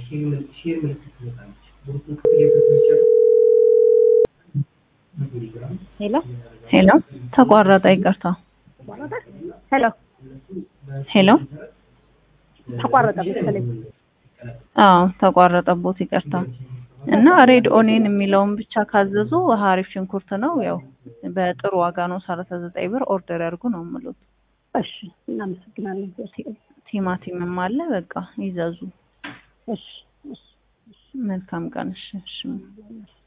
ሄሎ ሄሎ ተቋረጠ። ይቅርታ። ሄሎ ሄሎ ተቋረጠ መሰለኝ። አዎ ተቋረጠቦት። ይቅርታ። እና ሬድ ኦኔን የሚለውን ብቻ ካዘዙ ሀሪፍ ሽንኩርት ነው። ያው በጥሩ ዋጋ ነው። ሰላሳ ዘጠኝ ብር ኦርደር ያድርጉ ነው የምሉት። እሺ እናመሰግናለን። ቲማቲምም አለ። በቃ ይዘዙ። እሺ እሺ መልካም ቀን። እሺ እሺ